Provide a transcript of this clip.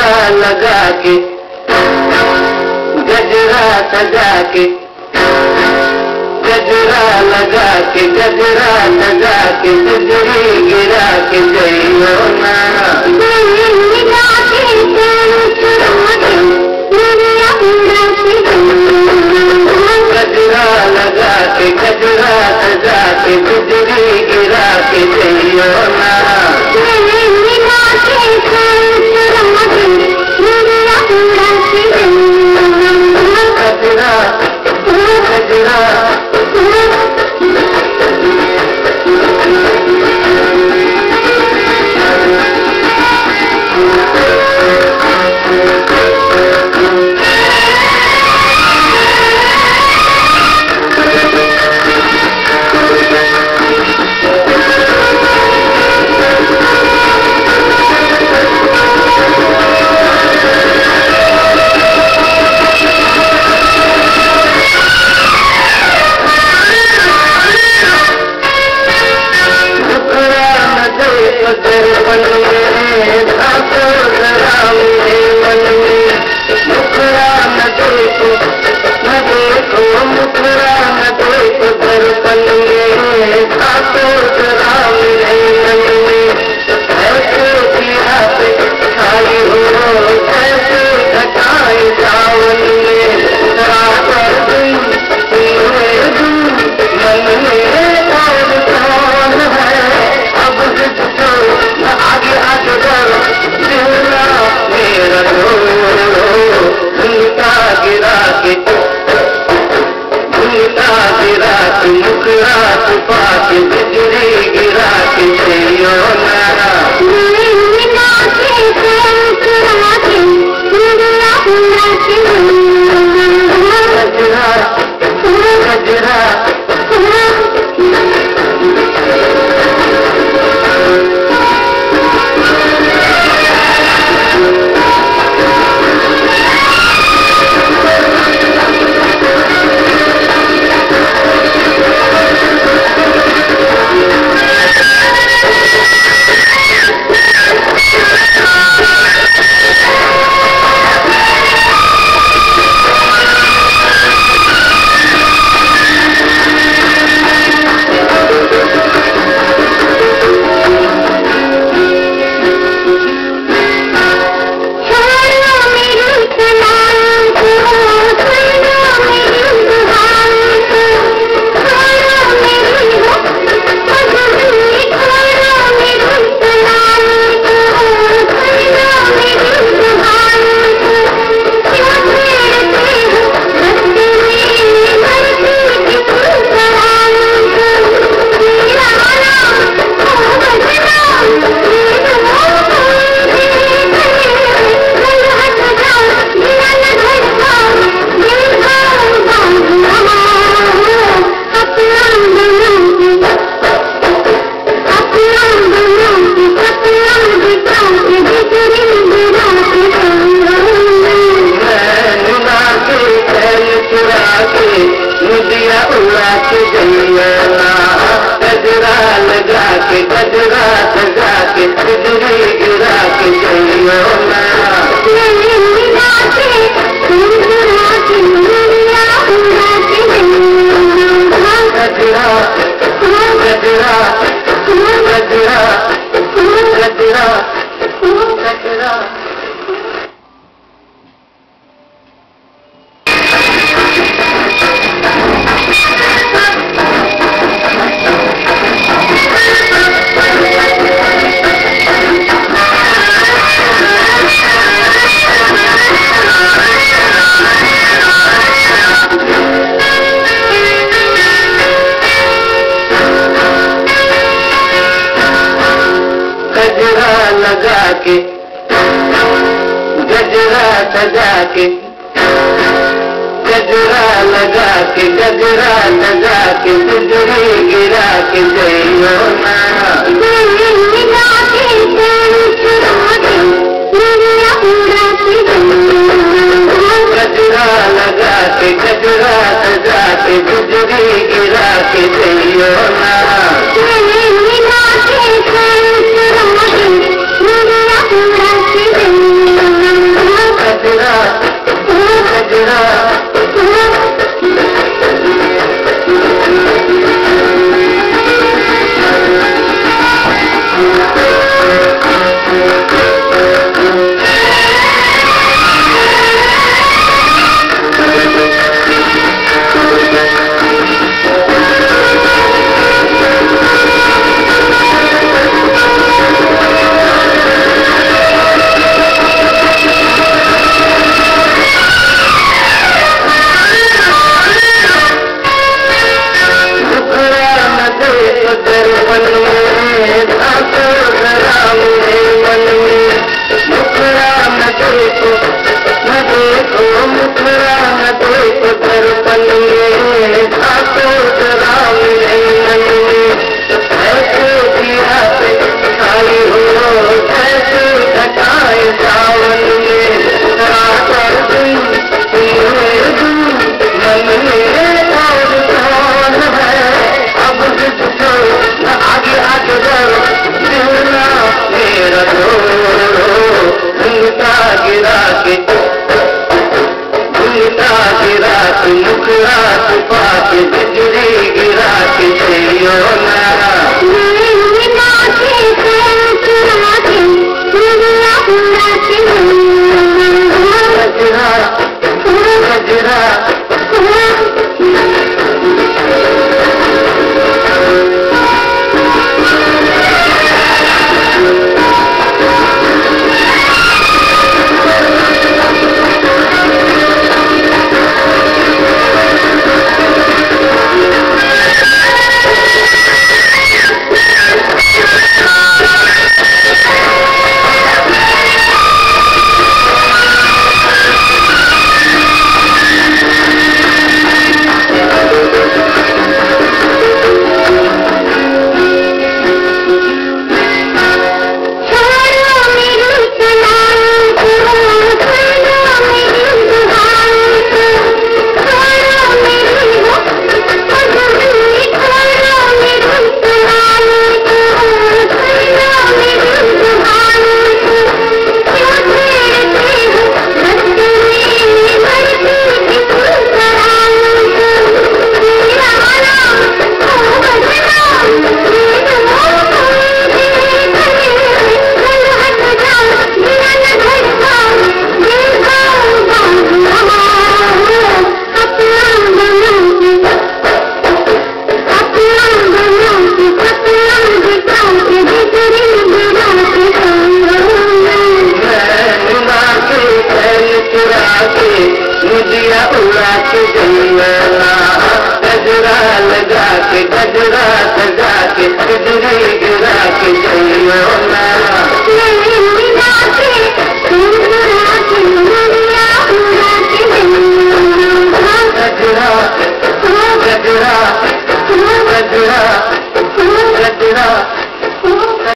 गजरा लगा के गजरा सजा के गजरा लगा के गजरा सजा के गुजरी गिरा के जइयो ना गजरा लगा के गजरा सजा के गुजरी गिरा के जइयो ना गजरा गजरा टुकड़ा न दे पदर बन में धाको जरा मेरे मन में टुकड़ा न दे न देखो मुखड़ा न दे पदर बन में धाको जरा मेरे मन में ऐसे दिया पे खाई हो ऐसे घटाए सावन में रात और दिन तेरे दिन मन में कौन कौन है अब जिसको आगे आगे बढ़ो दिलना मेरा रो झुमका गिरा के झुमका गिरा के मुखड़ा छुपा के बिजली गिरा के जइयो नारा गजरा गजरा नैना के चैन चुरा के मुदिया उड़ा के जइयाना गजरा लगा के गजरा सजा के बिजली गिरा के जइयाना गजरा गजरा गजरा गजरा गजरा गजरा लगा के गजरा सजा के गजरा लगा के गजरा सजा के बिजली गिरा के जइयो ना गजरा लगा के गजरा सजा के बिजली गिरा के जइयो ना Thank you. मैला गजरा लगा के गजरा सजा के बिजली गिरा के जइयो